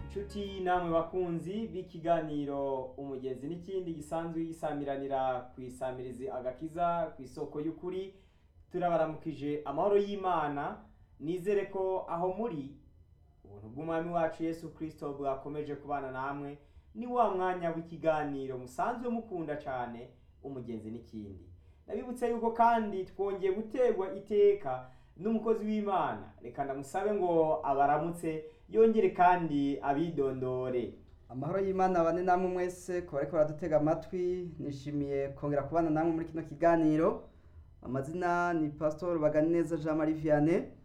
inshuti namwe bakunzi b'ikiganiro umugezi n'ikindi gisanzwe yisamiranira ku isamirizi agakiza ku isoko y'ukuri turabaramukije amahoro y'imana nizere ko aho muri ubuntu bw'umwami wacu yesu kirisito bwakomeje kubana namwe ni wa mwanya w'ikiganiro musanzwe mukunda cyane umugezi n'ikindi ndabibutse yuko kandi twongeye guterwa iteka n'umukozi w'imana reka ndamusabe ngo abaramutse yongere kandi abidondore amahoro y'imana bane namwe mwese kuba ariko baradutega amatwi nishimiye kongera kubana namwe muri kino kiganiro amazina ni pasitori baganeza jean marie vianney